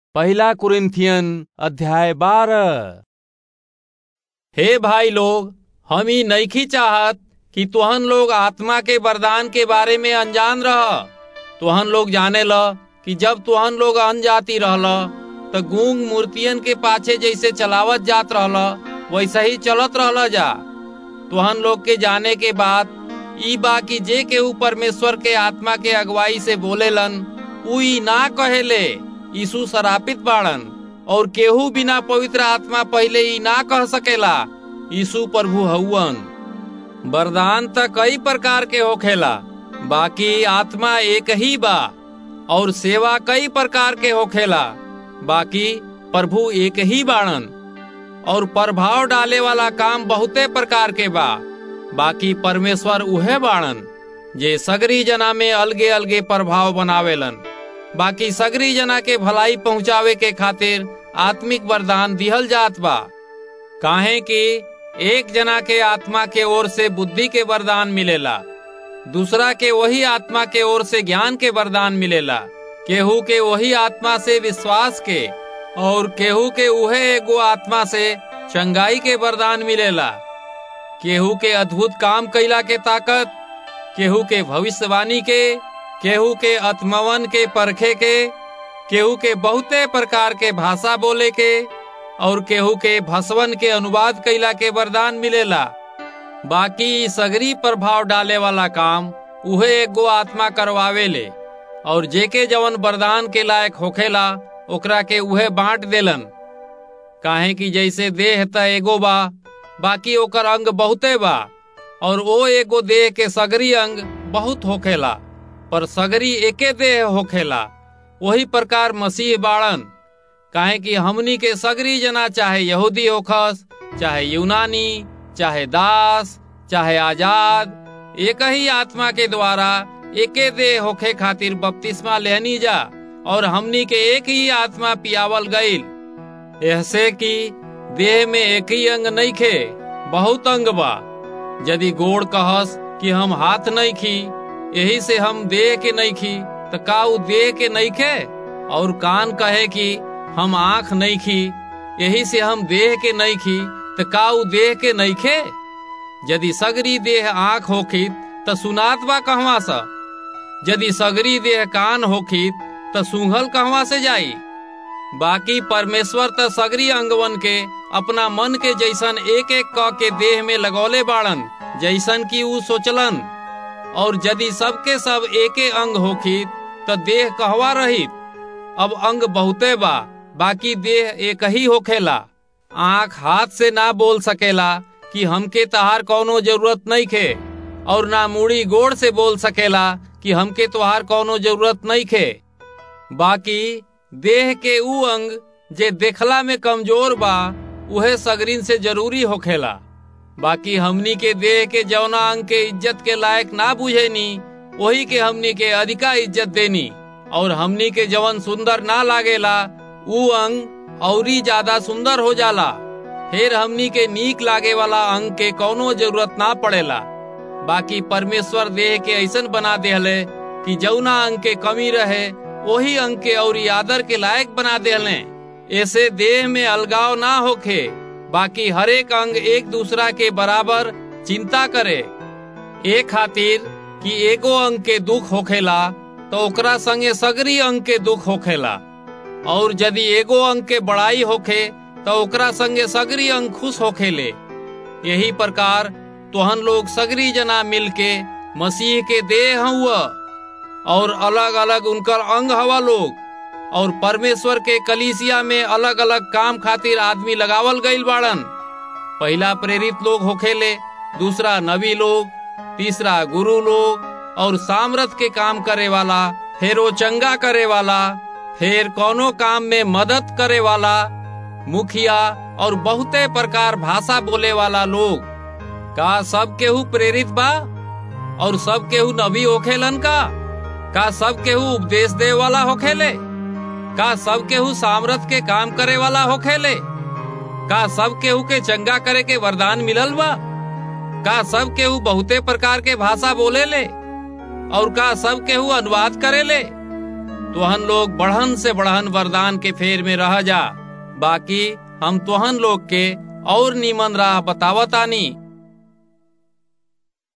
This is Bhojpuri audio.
पहला कुरिन्थियन अध्याय बारह हे भाई लोग हम ही नईखी चाहत कि तुहन लोग आत्मा के वरदान के बारे में अनजान रह तुहन लोग जाने ल कि जब तुहन लोग अनजाति रहल त गूंग मूर्तियन के पाछे जैसे चलावत जात रहल वैसे ही चलत रहल जा तुहन लोग के जाने के बाद ई बा कि जे केहू परमेश्वर के आत्मा के अगुवाई से बोलेलन उ ई ना कहेले यीशु शरापित बाड़न और केहू बिना पवित्र आत्मा पहले ही ना कह सकेला यीशु प्रभु हउवन वरदान त कई प्रकार के होखेला बाकी आत्मा एक ही बा और सेवा कई प्रकार के होखेला बाकी प्रभु एक ही बाड़न और प्रभाव डाले वाला काम बहुते प्रकार के बा बाकी परमेश्वर उहे बाड़न जे सगरी जना में अलगे अलगे प्रभाव बनावेलन बाकी सगरी जना के भलाई पहुंचावे के खातिर आत्मिक वरदान दिहल जात बा काहे कि एक जना के आत्मा के ओर से बुद्धि के वरदान मिलेला दूसरा के वही आत्मा के ओर से ज्ञान के वरदान मिलेला केहू के वही आत्मा से विश्वास के और केहू के उहे एगो आत्मा से चंगाई के वरदान मिलेला केहू के अद्भुत काम कैला के ताकत केहू के भविष्यवाणी के केहू के आत्मवन के परखे के केहू के बहुते प्रकार के भाषा बोले के और केहू के भसवन के अनुवाद कैला के वरदान मिलेला बाकी सगरी प्रभाव डाले वाला काम उहे एगो आत्मा करवावेले और जेके जवन वरदान के लायक होखेला ओकरा के उहे बांट देलन काहे कि जैसे देह त एगो बा बाकी ओकर अंग बहुते बा और ओ एगो देह के सगरी अंग बहुत होखेला पर सगरी एके देह होखेला वही प्रकार मसीह बाड़न काहे कि हमनी के सगरी जना चाहे यहूदी होखस चाहे यूनानी चाहे दास चाहे आजाद एक ही आत्मा के द्वारा एके देह होखे खातिर बपतिस्मा लेहनी जा और हमनी के एक ही आत्मा पियावल गईल ऐसे कि देह में एक ही अंग नहीं खे बहुत अंग बा यदि गोड़ कहस कि हम हाथ नहीं खी यही से हम देह के नहीं खी तो का उ देह के नहीं खे और कान कहे कि हम आंख नहीं खी यही से हम देह के नहीं खी तो का उ देह के नहीं खे यदि सगरी देह आंख होखित त सुनात बा कहवा सा यदि सगरी देह कान होखित त सूंघल कहवा से जाई बाकी परमेश्वर त सगरी अंगवन के अपना मन के जैसन एक एक क के देह में लगौले बाड़न जैसन की ऊ सोचलन और यदि सबके सब एके अंग होखित त देह कहवा रहित अब अंग बहुते बा बाकी देह एक ही होखेला आंख हाथ से ना बोल सकेला कि हमके तहार कौनो जरूरत नहीं खे और ना मुड़ी गोड़ से बोल सकेला कि हमके तोहार कौनो जरूरत नहीं खे बाकी देह के ऊ अंग जे देखला में कमजोर बा उहे सगरीन से जरूरी होखेला बाकी हमनी के देह के जौना अंग के इज्जत के लायक ना बुझेनी वही के हमनी के अधिका इज्जत देनी और हमनी के जवन सुंदर ना लागेला ऊ अंग औरी ज्यादा सुंदर हो जाला फिर हमनी के नीक लागे वाला अंग के कौनो जरूरत ना पड़ेला बाकी परमेश्वर देह के ऐसन बना देहले कि जौना अंग के कमी रहे वही अंग के और आदर के लायक बना देहले ऐसे देह में अलगाव ना होखे बाकी हरेक अंग एक दूसरा के बराबर चिंता करे एक खातिर कि एगो अंग के दुख होखेला तो ओकरा संगे सगरी अंग के दुख होखेला और यदि एगो अंग के बड़ाई होखे तो ओकरा संगे सगरी अंग खुश होखेले यही प्रकार तोहन लोग सगरी जना मिलके मसीह के देह हुआ और अलग अलग उनकर अंग हवा लोग और परमेश्वर के कलीसिया में अलग अलग काम खातिर आदमी लगावल गईल बाड़न पहला प्रेरित लोग होखेले दूसरा नबी लोग तीसरा गुरु लोग और सामरथ के काम करे वाला फिर वो चंगा करे वाला फिर कोनो काम में मदद करे वाला मुखिया और बहुते प्रकार भाषा बोले वाला लोग का सब केहू प्रेरित बा और सब केहू नबी होखेलन का का सब केहू उपदेश दे वाला होखेले का सब केहू सामरथ के काम करे वाला होखेले का सब केहू के चंगा करे के वरदान मिलल बा का सब केहू बहुते प्रकार के भाषा बोले ले और का सब केहू अनुवाद करे ले तुहन लोग बढ़न से बढ़न वरदान के फेर में रह जा बाकी हम तुहन लोग के और नीमन राह बतावतानी